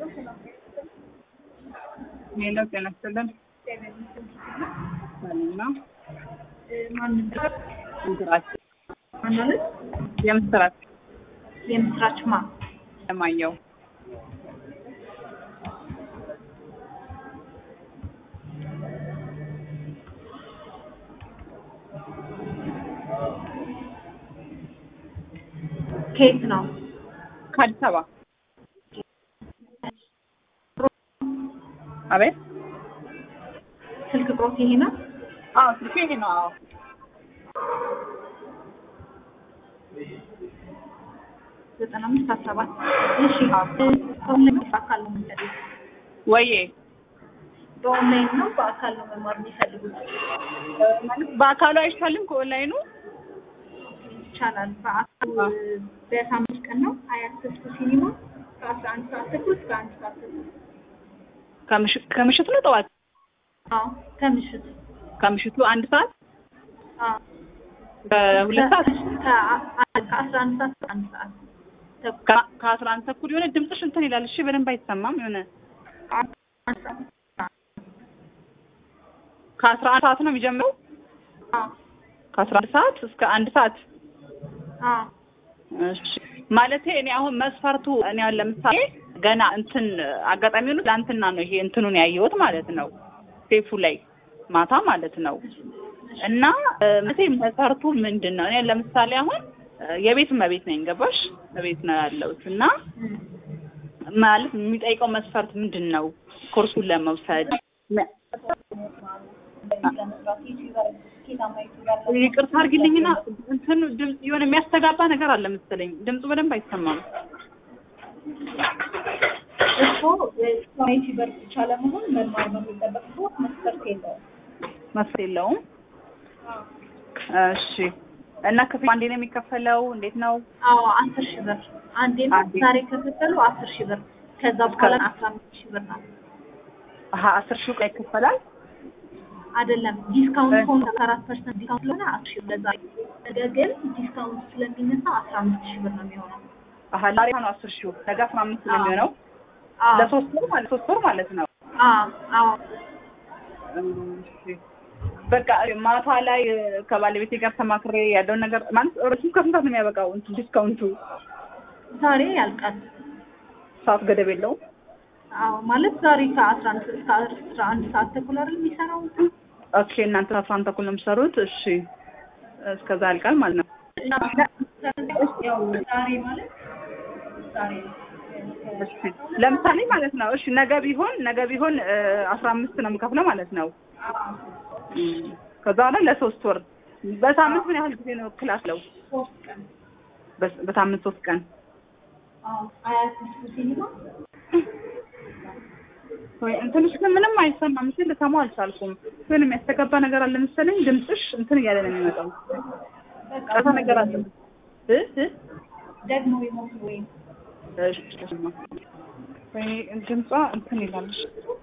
ሄሎ ጤና ይስጥልን። ሰላም ነው? ምስራች ማናለት የምስራች የምስራች ማ ለማየው ከየት ነው? ከአዲስ አበባ አቤት ስልክ ቁጥሮት ይሄ ነው? አዎ ስልኬ ይሄ ነው አዎ ዘጠና አምስት አስራ ሰባት እሺ በኦንላይን ነው በአካል ነው የሚፈልጉት? ወዬ በኦንላይን ነው በአካል ነው መማር የሚፈልጉት? ማለት በአካሉ አይሻልም ከኦንላይኑ ይቻላል። በአካል በሳምንት ቀን ነው አያት ተስኩ ሲኒማ ከአስራ አንድ ሰዓት ተኩል እስከ አንድ ሰዓት ተኩል ከምሽት ከምሽቱ ነው ጠዋት አዎ ከምሽት ከምሽቱ አንድ ሰዓት አዎ ከሁለት ሰዓት ከአስራ አንድ ሰዓት እስከ አንድ ሰዓት ተኩል ከ- ከአስራ አንድ ተኩል የሆነ ድምፅሽ እንትን ይላል። እሺ በደንብ አይሰማም። የሆነ አንድ ሰዓት ከአስራ አንድ ሰዓት ነው የሚጀምረው። አዎ ከአስራ አንድ ሰዓት እስከ አንድ ሰዓት አዎ እሺ ማለቴ እኔ አሁን መስፈርቱ እኔ አሁን ለምሳሌ ገና እንትን አጋጣሚ ሆኖ ለአንትና ነው ይሄ እንትኑን ያየሁት ማለት ነው ሴፉ ላይ ማታ ማለት ነው። እና እ፣ መቼ መስፈርቱ ምንድን ነው? እኔ ለምሳሌ አሁን እ፣ የቤት እመቤት ነኝ ገባሽ? እቤት ነው ያለሁት እና እም። ማለት የሚጠይቀው መስፈርት ምንድን ነው? ኮርሱን ለመውሰድ መ- ይቅርታ አድርጊልኝና እንትኑ ድምፅ የሆነ የሚያስተጋባ ነገር አለ መሰለኝ። ድምፁ በደንብ አይሰማም። እሱ ኮሚኒቲ በር ብቻ ለመሆን መማር ነው የሚጠበቅበት፣ መስፈርት የለውም። መስፈርት የለውም። እሺ እና ክፍያ አንዴ ነው የሚከፈለው? እንዴት ነው? አዎ አስር ሺህ ብር አንዴ ነው አንዴ። ዛሬ ከከፈሉ አስር ሺህ ብር ከዛ በኋላ አስራ አምስት ሺህ ብር ነው። አሀ አስር ሺህ ቀይ ይከፈላል። አይደለም ዲስካውንት ሆነ ከአራት ፐርሰንት ዲስካውንት ስለሆነ አስር ሺህ ብር ለዛሬ ነገር ግን ዲስካውንት ስለሚነሳ አስራ አምስት ሺህ ብር ነው የሚሆነው። አሀ ዛሬ ነው አስር ሺህ ነገ አስራ አምስት ነው የሚሆነው። አዎ ለሶስት ወር ማለት ሶስት ወር ማለት ነው። አዎ አዎ እሺ። በቃ ማታ ላይ እ፣ ከባለቤቴ ጋር ተማክሬ ያለውን ነገር ማለት እሱ ከስንት ሰዓት ነው የሚያበቃው? እንትን ዲስካውንቱ ዛሬ ያልቃል። ሰዓት ገደብ የለውም? አዎ ማለት ዛሬ ከአስራ አንድ እስከ አስራ አንድ ሰዓት ተኩል አይደል የሚሰራው? ኦኬ እናንተ አስራ አንድ ተኩል ነው የምትሰሩት? እሺ እስከዛ ያልቃል ማለት ነው። ያው ዛሬ ማለት ዛሬ እሺ ለምሳሌ ማለት ነው። እሺ ነገ ቢሆን ነገ ቢሆን እ፣ አስራ አምስት ነው የምከፍለው ማለት ነው። እም፣ ከዛ በኋላ ለሶስት ወር በሳምንት ምን ያህል ጊዜ ነው ክላስ ለው? ሶስት ቀን በስ- በሳምንት ሶስት ቀን አዎ አያት ተስኩ ሲኒማ ወይ እንትንሽ ግን ምንም አይሰማም። ምስል ልሰማው አልቻልኩም። ግን የሚያስተጋባ ነገር አለ መሰለኝ። ድምፅሽ እንትን እያለ ነው የሚመጣው። በቃ ቀሳ ነገር አለ እ እ ደግሞ ይሞክሩ ወይም እሺ ወይ ድምጿ እንትን ይላል።